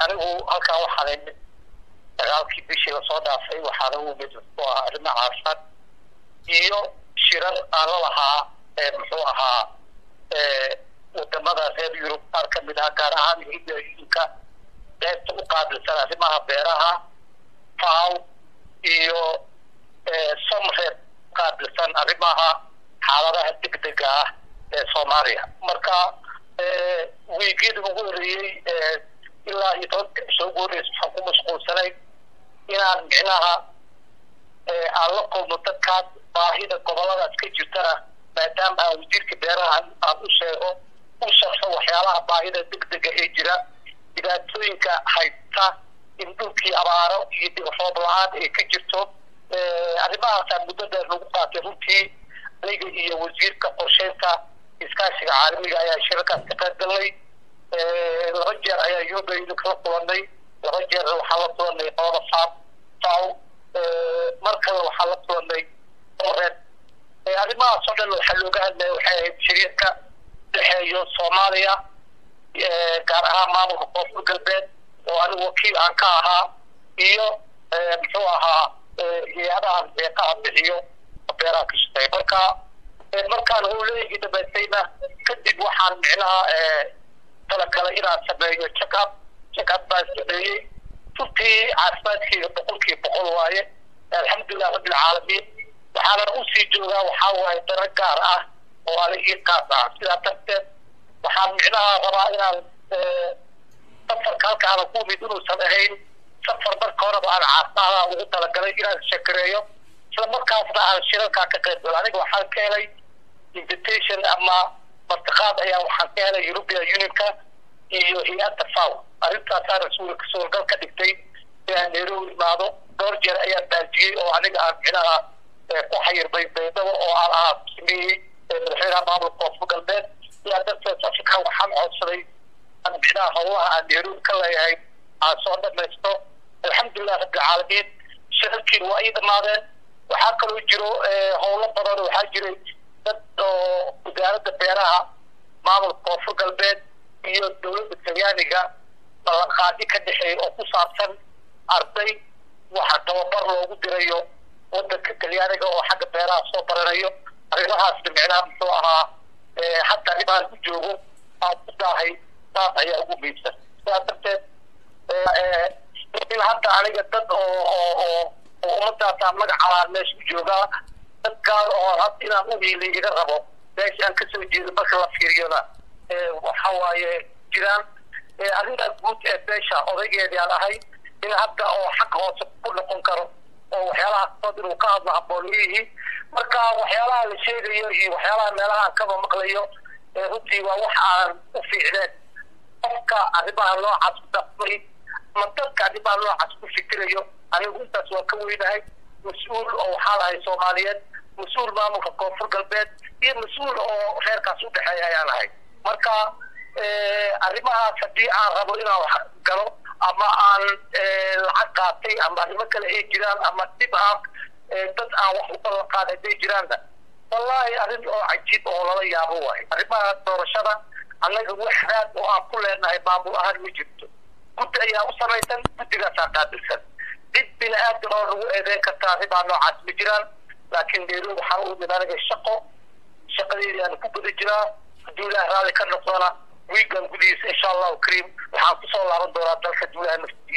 anigu halkan waxaan imid dagaalkii bishii lasoo dhaafay waxaana u imid muxuu ahaa arrimo caafimaad iyo shirar aan la lahaa muxuu ahaa wadamada reer yurub qaar ka mid ah gaar ahaan yurubiyainka qaybta u qaabilsan arrimaha beeraha faw iyo somreer qaabilsan arrimaha xaaladaha degdega ah ee soomaaliya marka wiigyadii ugu horeeyey ilaa iyo tobanka soo guuraysa waxaan ku mashquulsanay inaan micnaha aan la kulmo dadkaas baahida goboladaas ka jirtana maadaama aan wasiirka beeraha aan u sheego u sharxo waxyaalaha baahida degdega ee jira dhibaatooyinka haysta in dhulkii abaaro iyo roob la-aan ay ka jirto arrimahaasaa muddo dheer lagu qaatay runtii aniga iyo wasiirka qorsheynta iskaashiga caalamiga ayaa shirarkaas ka qayb galnay laba jeer ayaa yubaynu kala kulanay laba jeer waxaa la kulanay qolada faam faw mar kale waxaa la kulanay oreed arrimahaas oo dhan waxaa looga hadlaya waxay ahayd shariirka dhexeeyo soomaaliya gaar ahaan maamulka koonfur galbeed oo anigu wakiil aan ka ahaa iyo muxuu ahaa hay-adahan deeqaha bixiyo beeraha ka shaqeeya marka markaan howleygii dhamaystayna kadib waxaan micnaha talagala inaan sameeyo checkup checkup baan sameeyey runtii caafimaadkeyga boqolkiiba boqol waaye alxamdulilah rabbilcaalamiin waxaana usii joogaa waxaa waaye daro gaar ah oo ani ii qaas ah sidaa darteed waxaan micnaha rabaa inaan safarka halkaana ku imid inuusan ahayn safar marka horeba aan caafimaadaha ugu talagalay inaan shakareeyo isla markaasna aan shirarkaa ka qayb galo aniga waxaan ka helay invitation ama martiqaad ayaa waxaan ka helay european unionka iyo hay-adda faw arrintaasaa rasuulka suurgal ka dhigtay inaan nairobi imaado dhowr jeer ayaan baajiyey oo aniga aan micnaha ku xayirbay baydhabo oo aan ahaa sameeyey madaxweynaha maamulka koonfur galbeed sidaa darteed afrika waxaan codsaday aan micnaha howlaha aan nairobi ka leeyahay aan soo dhamaysto alxamdulilah rabbilcaalamiin shirarkiin waa ii dhamaadeen waxaa kaloo jiro howlo badan waxaa jiray dad oo wasaaradda beeraha maamulka koonfur galbeed iyo dowladda talyaaniga ballanqaadi ka dhexeeya oo ku saabsan arday waxa tababar loogu dirayo wadanka talyaaniga oo xagga beeraha soo baranayo arrimahaasna micnaha muxuu ahaa hadda arrimahan ku joogo aan ku daahay saas ayaa ugu miibsan sidaa darteed in hadda aniga dad oo oo oo oo ummadaasaan magacalaan meesha ku joogaa dad gaar oo had inaan u hiilay iga rabo meesha aan kasoo jeedo marka la fiiriyona waxa waaye jiraan arrintaa guud ee beesha odaygeedii aan ahay in hadda oo xag hoose ku noqon karo oo waxyaalaha sood inuu ka hadlo habbooniyihii marka waxyaalaha la sheegayo iyo waxyaalaha meelaha aan kaba maqlayo runtii waa wax aan u fiicneen qofka arrimaha noocaas ku dhaqmay ama dadka arrimaha noocaas ku fikirayo anigu intaas waa ka weynahay mas-uul oo waxaa lahay soomaaliyeed mas-uul maamulka koonfur galbeed iyo mas-uul oo reerkaas u dhexeeya ayaan ahay marka arrimahaas haddii aan rabo inaan wax galo ama aan lacag qaatay ama arrimo kale ay jiraan ama dhib ah dad aan wax u ballan qaad hadday jiraanna wallahi arrin oo cajiib oo lala yaabo waayo arrimaha doorashada annaga wax raad oo aan ku leenahay maamul ahaan ma jirto guddi ayaa u samaysan guddigaasaa qaabilsan cid bini aadan oo lagu eedeyn karta arrimaha noocaas ma jiraan laakiin nairobi waxaan u imid aniga shaqo shaqadeedii aan ku guda jiraa hadduu ilaah raalli ka noqdona wiigan gudihiisa insha allahu kariim waxaan kusoo laaban doonaa dalka duulaha naftiisa